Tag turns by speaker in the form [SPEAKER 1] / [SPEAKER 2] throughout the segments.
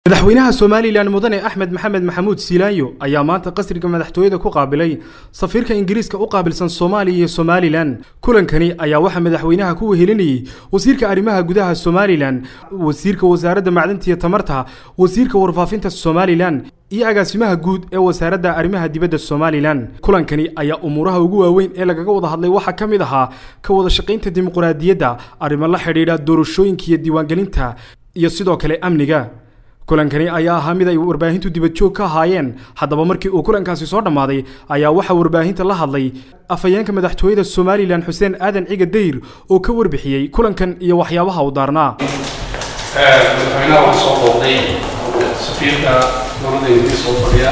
[SPEAKER 1] madaxweynaha somalilan mudane axmed maxamed maxamuud siilaanyo ayaa maanta qasriga madaxtooyada ku qaabilay safiirka ingiriiska u qaabilsan soomaaliya iyo somalilan kulankani ayaa waxaa madaxweynaha ku wehelinayey wasiirka arrimaha gudaha somalilan wasiirka wasaaradda macdanta iyo tamarta wasiirka warfaafinta somalilan iyo agaasimaha guud ee wasaaradda arrimaha dibadda somalilan kulankani ayaa umuuraha ugu waaweyn ee lagaga wada hadlay waxaa ka mid ahaa ka wada shaqaynta dimuqraadiyadda arrimo la xidhiidha doorashooyinka iyo diiwaangelinta iyo sidoo kale amniga kulankani ayaa ahaa mid ay warbaahintu dibadjoog ka ahaayeen haddaba markii uu kulankaasi soo dhammaaday ayaa waxaa warbaahinta la hadlay afhayeenka madaxtooyada somalilan xuseen aadan ciga dayr oo ka warbixiyey kulankan iyo waxyaabaha uu daarnaa
[SPEAKER 2] madaxweynaha waxaa soo booqday safiirka dowladda ingiriiska oo fadhiya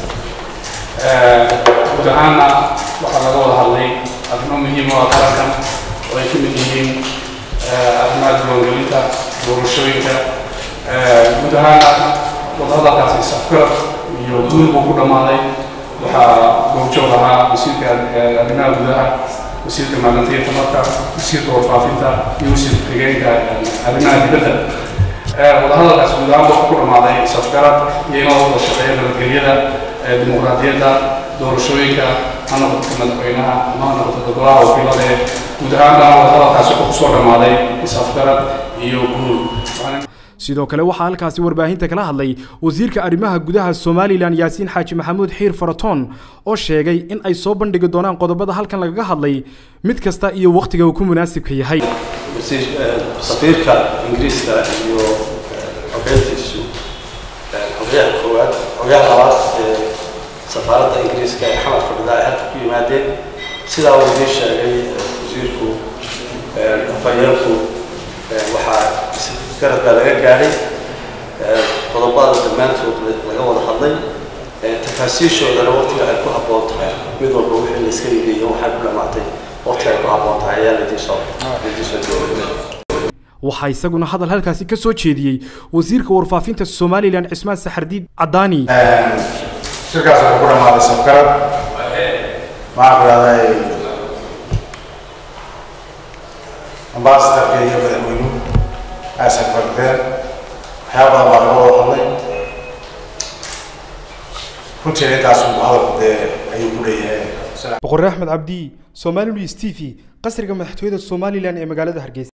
[SPEAKER 2] guud ahaanna waxaa laga wada hadlay arrimo muhiim oo ah qarankan oo ay ka mid yihiin arrimaha diiwaangelinta doorashooyinka guud ahaana wadahadalkaasi safgarad iyo guul buu ku dhammaaday waxaa goobjoog ahaa wasiirka arrimaha gudaha wasiirka maalinta iyo tamarka wasiirka warfaafinta iyo wasiirka xigeenka arrimaha dibadda wadahadalkaasi guud ahaan wuxuu ku dhammaaday safgarad iyo inoo wada shaqeeya nabadgelyada dimuqraadiyadda doorashooyinka ha noqoto madaxweynaha ama ha noqoto golaha wakiilada ee guud ahaan bana wadahadalkaasi wuxuu kusoo dhammaaday safgarad iyo guul
[SPEAKER 1] sidoo kale waxaa halkaasi warbaahinta kala hadlay wasiirka arrimaha gudaha somalilan yaasiin xaaji maxamuud xiir faratoon oo sheegay in ay soo bandhigi doonaan qodobada halkan lagaga hadlay mid kasta iyo wakhtiga uu ku munaasibka yahay
[SPEAKER 3] safiirka ingiriiska iyo xogeyntiisu xogeyaha koowaad xogeyaha labaad ee safaaradda ingiriiska ee xamar fadhida ay halka ku yimaadeen sidaa uu idiin sheegay wasiirku afhayeenku waxaa garad baa laga gaadhay qodobada dhammaantood laga wada hadlay tafaasiishoodana waqtiga ay ku habboon tahay mid walba wixii la iska yidhi iyo waxay ku dhammaatay waqtiga ay ku habboon tahay ayaa laidinsoo laidinsoo joogay
[SPEAKER 1] waxaa isaguna hadal halkaasi ka soo jeediyey wasiirka warfaafinta somalilan cismaan saxardiid cadaani
[SPEAKER 4] shirkaas wuxuu ku dhammaaday safgarad maxaa ku dhahday ambasadorka iyo madaxweynuhu aysan fardeen waxyaaba badan baa laga wada hadlay runtii intaas uu hadalku dee ayuu ku leeyahay
[SPEAKER 1] boqorre axmed cabdi somali news t v qasriga madaxtooyada somalilan ee magaalada hargeysa